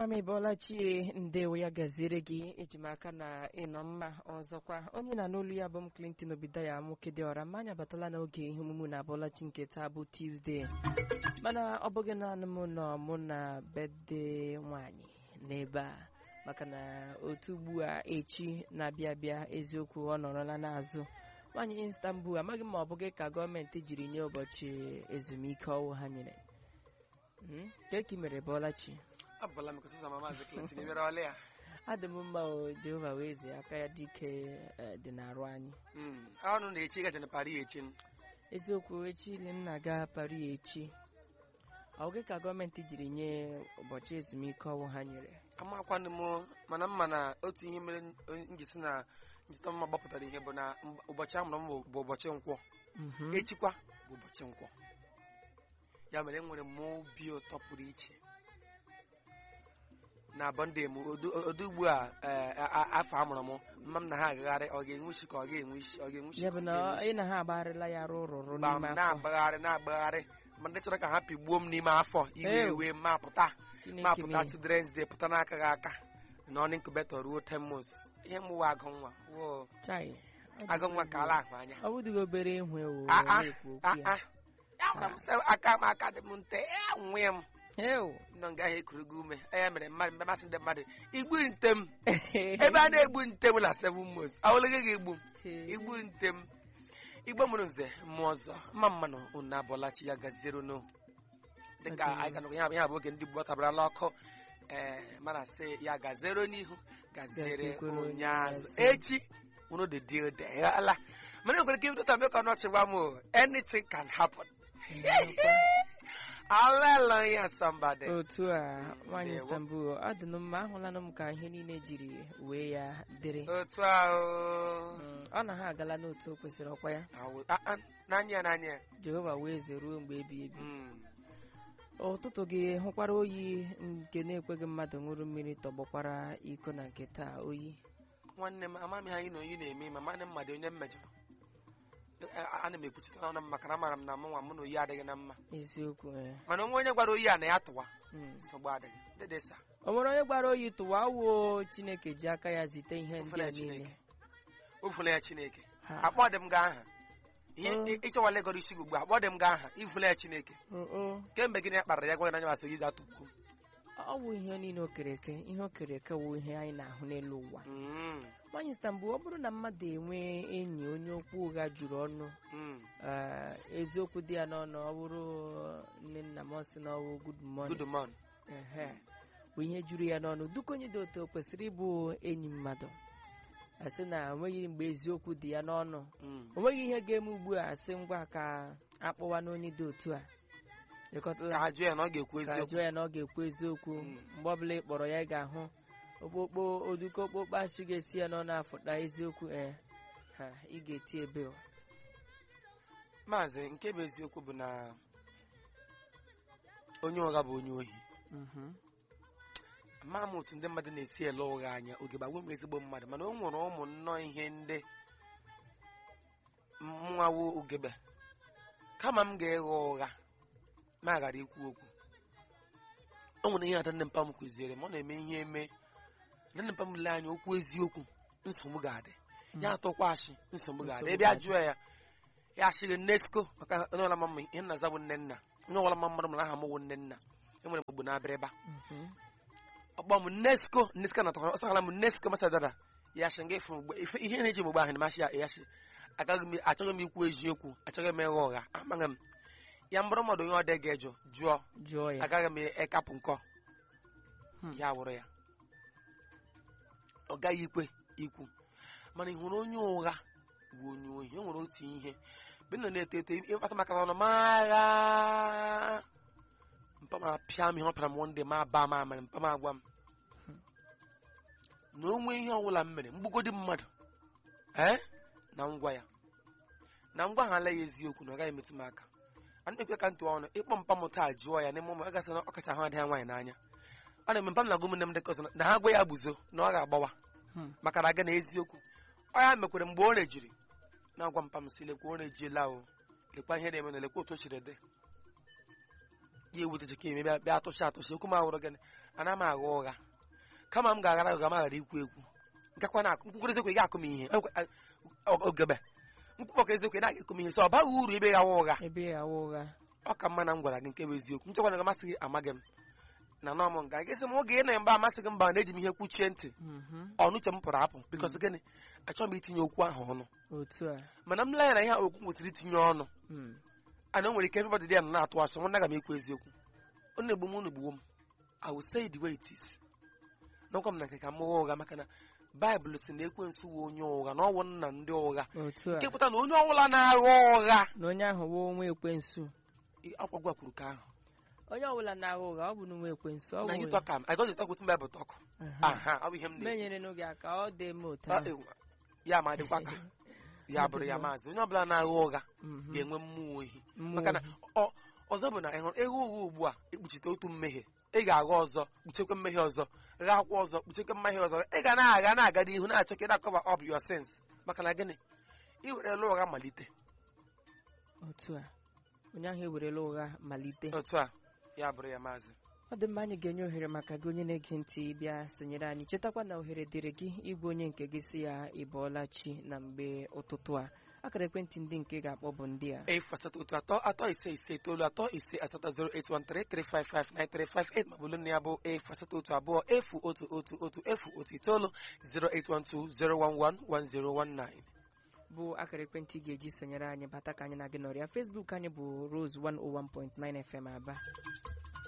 mama ịbọọla chie ndewo ya gaziere gị eji m aka na ịnọ mma ọzọkwa onye na n'olu ya bụ m clinton obidaya nwoke dị ọra mmanya abatala n'oge ihe omume na abọọlachi nke taa bụ tuzdee mana ọ bụghị naanị m nọ mụ na bede nwanyị n'ebe a maka na otu ugbu a echi na-abịa abịa eziokwu ọ nọrọla n'azụ nwaanyị istanbul amaghị m ma ọ bụghị ka gọọmenti jiri nye ụbọchị ezumike ọwụ ha nyere Mm, ka ka ị mere bọọlachi abụla m kụsụza ma maazị Clinton ịbịara ọlị ya adị m mma o jehova wee zie aka ya dike eh, dị n'arụ anyị Mm, ọnụ na-echi ịgaje na Paris echi eziokwu echi ile m na-aga Paris echi ọ gị ka gọọmenti jiri nye ụbọchị ezumike ọnwụ ha nyere amakwanụ m mana mma na otu ihe mere njisi na njita mma gbapụtara ihe bụ na mb- ụbọchị amụrụ m bụ- bụ ụbọchị nkwọ Mhm. echikwa bụ ụbọchị nkwọ ya mere enwere m obi ụtọ pụrụ iche na bọnde m odu odu ugbu a eh, a- a- afọ amụrụ m mma m na ha agagharị ọ ga-enwe isi ka ọ ga-enwe isi ọ ga-enwe isi ya ka bụ ọ na ga-enwe isi. ị na ha agbagharịla ya rụ rụrụ Gba m n'ime afọ na-agbagharị na-agbagharị ma ndị chọrọ ka ha pigbuo m n'ime afọ iwe Ew. ewe ma pụta ma Chineke pụta mee. children's day pụta n'aka gị aka na ọnụ incubator ruo 10 months ihe mụwa agụ nwa Woo. Chai, ọ agụ nwa dịgo- ka ala ahụ anya ọ bụdịghị obere ihu ewu Ah, ah, na-ekwu ah, okwu ya ah. Ya gwara m sị aka m aka dị m nte ya nwee m Ew. nọ nga ahụ ekuru gị ume ya mere mmadụ mgbe masị ndị mmadụ igbu nte m ebe a na-egbu nte m na 7 months awụlịghị gị egbu m igbu nte m igbo mụrụ nze mmụọ ọzọ mma mmanụ unu abụọlachi ya gaziere unu dịka Okay. anyị ganụ ya bụ ya bụ oge ndị Igbo tabarala ọkụ ee mana sị ya gaziere n'ihu gaziere Gaziekwere onye onye azụ azụ. echi unu dị dị ode ala mana enwere ike ibido tabe ka ọnọchị gwa m o, anything can happen hallelujah somebody otu a nwaanyị Ndewo. istanbul ọ dị mma ahụlanụ m ka ihe niile jiri wee ya dịrị otu ahụ Mm, ọ na ha agala n'otu o kwesịrị ọkwa ya Awụ- ah, ah, n'anya ya n'anya ya jehova wee zeruo mgbe ebi ebi Mm. ụtụtụ gị hụkwara oyi nke na-ekweghị mmadụ ṅụrụ mmiri tọgbọkwara iko na nke taa oyi nwanne m amami ha anyị na oyi na-eme ma mana mmadụ onye m mejọrọ A- a- ana m ekwuchite n'ọnụ m maka na amara m na mụ nwa mụ na oyi adịghị na mma eziokwu eh. mana onwe onye gwara oyi a na ya tụwa Mm. nsogbu adịghị dịdịsa o nwere onye gbara oyi tụwa wuo chineke ji aka ya zite ihe ndị ofela a ya niile chineke ofela ya chineke Ha. akpọ dị m gị aha ihe Oh. ị- ịchọwala ịgọrọ isi gị ugbu a akpọ dị m gị aha ifula ya chineke O- o. kemgbe gịnị ya kparara ya gwa gị n'anya masị oyi ga-atụkwu ọ bụ ihe niile o kere eke ihe o kere eke wụ ihe anyị na-ahụ n'elu ụwa Mm, nwaanyị istanbul ọ bụrụ na mmadụ enwe enyi onye okwu ụgha juru ọnụ mm. eh, eziokwu dị ya n'ọnụ ọ bụrụ nne nna m ọ sị na ọ bụ good morning good morning ehe bụ ihe juru ya n'ọnụ duka onye dị otu o kwesịrị ịbụ enyi mmadụ asị na onweghị mgbe eziokwu dị ya n'ọnụ Mm. o nweghị ihe ga-eme ugbu a sị ngwa ka akpọwa n'onye dị otu a ka ịkọtala ha jụọ ya na ọ ga-ekwu ka eziokwu jụọ ya na ọ ga-ekwu eziokwu Mm. mgbe ọbụla ị kpọrọ ya ị ga-ahụ okpokpo oduko okpokpo asị ga-esi ya n'ọnụ afụta eziokwu ee ha ị ga-eti ebe o. maazị nke bụ eziokwu bụ na onye ụgha bụ onye ohi Mhm. ama m otu ndị mmadụ na-esi ele ụgha anya oge gbagbo m ezigbo mmadụ mana o nwere ụmụ nnọọ ihe ndị mnwawo ugebe kama m ga-ịgha ụgha ma ghara ikwu okwu o nwere ihe ada nne mpa m kụziere m ọ na-eme ihe eme nne mpa m lee anya okwu eziokwu nsogbu ga-adị ya atụkwa ashị nsogbu ga-adị Nsogbu ebe a ga-adị. jụọ ya ya ashịghị nnesko maka onye ọla mma ihe nna za bụ nne nna onye ọbụla mma mmadụ mara aha m wụ nne nna enwere mgbe na-abịrịba Mhm. ọkpọ m nesko nesko na tọkọrọ ọsagala m nesko masa dada ya shi nga efu mgbe ife ihe na-eji mgbe ahụ na-amasị ya ya shi agaghị m achọghị m ikwu eziokwu achọghị m ịgha ụgha amaghị m ya mbụrụ mmadụ onye ọ dị ga-ejụ jụọ jụọ ya agaghị m ekapụ nkọ Hmm. ya wụrụ ya ọ gaghị ikwe ikwu mana ị hụrụ onye ụgha bụ onye ohi o nwere otu ihe mgbe m nọ na-eto eto ịkpata maka n'ọnụ ma agha mpa m apịa m ihe ọ pịara m one day ma aba m amara mpa m agwa m na onwe ihe ọbụla m mere mgbugodi mmadụ ee na ngwa ya na ngwa ha ala ya eziokwu na ọ gaghị emetụ m aka a na-ekwe ka ntụ ọnụ ịkpọ mpa m taa jụọ ya n'ime ụmụ ọ gasị na ọ kacha ahụ adịghị nwaanyị n'anya ọ na-eme mpa m na-agụ ụmụnne m dịka ọzọ na ha gwa ya gbuzo na ọ ga-agbawa Hmm. maka na aga na eziokwu ọ ya mekwere mgbe o rejiri na-agwa mpa m si lekwa o rejiela o lekwa ihe na-eme na lekwa otu o siri dị ya ewetacha ka eme bịa bịa atụcha atụcha okwu m ahụrụ gịnị ana m agha ụgha kama m ga-aghara ụgha m aghara ikwu ekwu nkakwa na nkwukwere eziokwu ị ga-akụ m ihe ogebe nkwupọka eziokwu ị na-aga ekwu m ihe sọ ọ baghị uru ebe ghawa ụgha ebe ya awa ụgha ọ ka mma na m gwara gị nke bụ eziokwu nchekwa na gị amasị gị amaghị m na nọ m nga gị sị m oge ị na mba amasị gị mba na-eji m ihe kwuchie ntị Mhm. ọnụ uche m pụrụ apụ bikọs gịnị achọghị m itinye okwu ahụ ọnụ otu a mana m lee anya na ihe a okwu m kwesịrị itinye ọnụ Mm. ana o nwere ike everybody dị ya nọ na-atụ asị nwanne aga m ekwu eziokwu ọ na-egbu m unu egbuwo m I will say it the way it is n'ọkwa m na nke ka m ụgha ụgha maka na baịbụl si na ekwensu wụ onye ụgha na ọwụ nna ndị ụgha otu a nke pụta na onye ọbụla na-agha ụgha na onye ahụ wụ onwe ekwensu akwa gwa kwuru ka ahụ onye ọbụla na-agha ụgha ọ bụ na onwe ekwensu ọ na bụ you talk am I don't talk with Bible talk aha ọ bụ ihe m na menyere n'oge aka ọ dị m otu Ah, ahụ ewa. ya ma dịkwa ka ya bụrụ ya maazị onye ọbụla na-agha ụgha Mhm. ga-enwe mmụọ ohi Mmụọ maka na ohi. ọ- ọzọ bụ na ị hụrụ ịgha ụgha ugbu a ekpuchite otu mmehie ị ga-agha ọzọ kpuchekwa mmehie ọzọ ghakwa ọzọ kpuchekwa mmehie ọzọ ị ga na-agha na-aga n'ihu na-achọ ka ị na-akọva up your sins maka na gịnị ị werela ụgha malite otu a onye ahụ ewerela ụgha malite otu a ya bụrụ ya maazị ọ dị mma anyị ga-enye ohere maka gị onye na-ege ntị bịa sonyere anyị chetakwa na ohere dịrị gị ịbụ onye nke gị si ya ịbọọla chi na mgbe ụtụtụ a akara ekwentị ndị nke ị ga-akpọ bụ ndị a efu asatọ otu atọ atọ ise ise itoolu atọ ise asatọ 08133559358 ma bụlụ na ya bụ efu asatọ otu abụọ efu otu otu otu efu otu itoolu 08120111019 bụ akara ekwentị ị ga-eji sonyere anyị bata ka anyị na gị nọrịa Facebook anyị bụ Rose 101.9 FM Aba